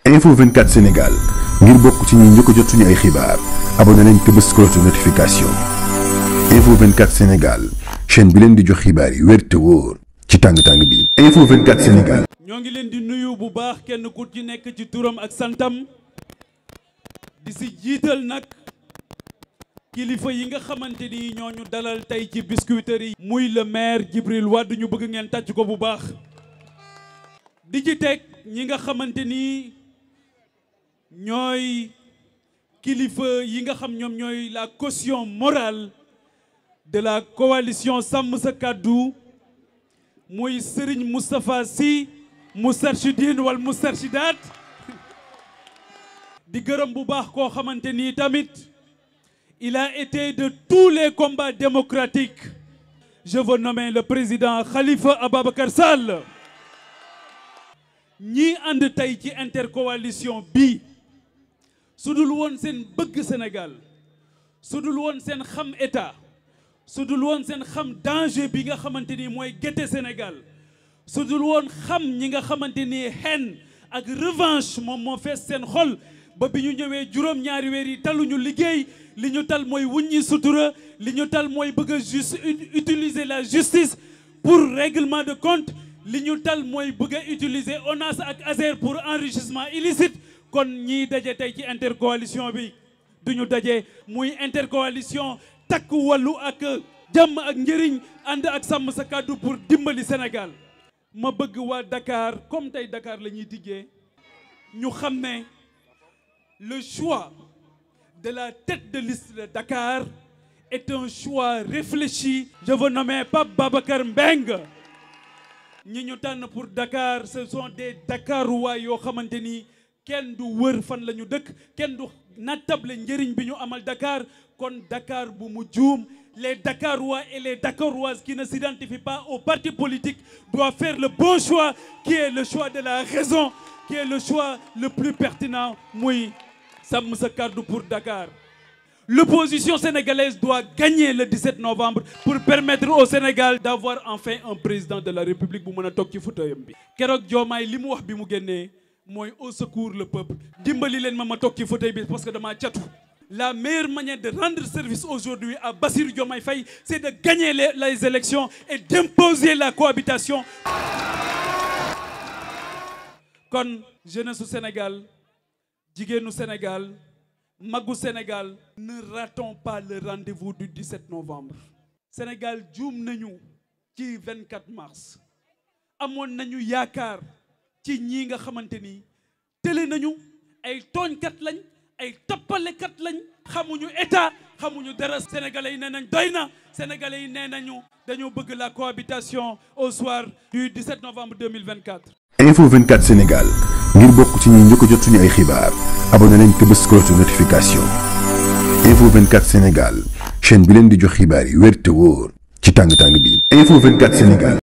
info 24 Sénégal ngir bokk ci ñi njëkk a jot suñu ay xibaar abonné leen te bës cloche de notification info 24 Sénégal chaîne bi leen di jox xibaar yi wér te wóor ci tàng-tàng bi info 24 Sénégal. ñoo ngi leen di nuyu bu baax kenn ku ci nekk ci turam ak santam di si jiital nag kilifa yi nga xamante ni ñoo ñu dalal tey ci Biscuiterie yi. muy le maire Djibril Wade ñu bëgg ngeen tàcc ko bu baax. di ci teg ñi nga xamante ni ñooy kilifa yi nga xam ñoom ñooy la caution morale de la coalition sàmm sa kàddu muy Serigne Moustapha Sy Moustarchidine wal Moustarchidaat di gërëm bu baax koo xamante ni tamit il a été de tous les combats démocratiques je veux nommer le président Khalifa Ababacar Sall ñii ànd tey ci intercoalition bi su dul woon seen bëgg Sénégal su dul woon seen xam état su dul woon seen xam danger bi nga xamante ni mooy gétte Sénégal su dul woon xam ñi nga xamante ni haine ak revanche moom moo fees seen xol ba bi ñu ñëwee juróom-ñaari weer yi taluñu liggéey li ñu tal mooy wuññi sutura li ñu tal mooy bëgg a juste utiliser la justice pour règlement de compte li ñu tal mooy bëgg a utiliser ONAS ak ASER pour enrichissement illicite kon ñiy daje tey ci intercoalition bi duñu daje muy intercoalition takk wàllu ak jàmm ak njëriñ ànd ak sàmm sa kàddu pour dimbali Sénégal ma bëgg waa Dakar comme tey Dakar la ñuy diggee ñu xam ne le choix de la tête de liste de Dakar est un choix réfléchi je veux nommer Pape Babacar Mbeng ñi ñu tànn pour Dakar ce sont des Dakarois yoo xamante ni kenn du wër fan la ñu dëkk kenn du nattable njëriñ bi ñu amal Dakar kon Dakar bu mu juum les Dakarois et les Dakaroises qui ne s'identifient pas au parti politique doivent faire le bon choix qui est le choix de la raison qui est le choix le plus pertinent muy sàmm sa kàddu pour Dakar L'opposition sénégalaise doit gagner le 17 novembre pour permettre au Sénégal d'avoir enfin un président de la République bu mën a toog ci fauteuilam bi keroog Diomaye li mu wax bi mu génnee mooy au secours le peuple dimbali leen ma ma toog ci fauteuil bi parce que damaa catu la meilleure manière de rendre service aujourd'hui à Bassirou Diomaye Faye c'est de gagner les, les élections et d'imposer la cohabitation kon jeunesse su Sénégal jigéenu Sénégal magu Sénégal ne ratons pas le rendez-vous du 17 novembre Sénégal juum nañu ci 24 mars amoon nañu yaakaar ci ñii nga xamante ni tële nañu ay tooñkat lañ ay tappalekat lañ xamuñu état xamuñu dara sénégalais yi nee nañ doy na sénégalais yi nee nañu dañoo bëgg la cohabitation au soir du 17 novembre 2024 info 24 Sénégal ngir bokk ci ñi njëkk a jot suñu ay xibaar abonné leen te bës cloche de notification info 24 Sénégal chaîne bi leen di jox xibaar yi wér te wóor ci tàng-tàng bi info 24 Sénégal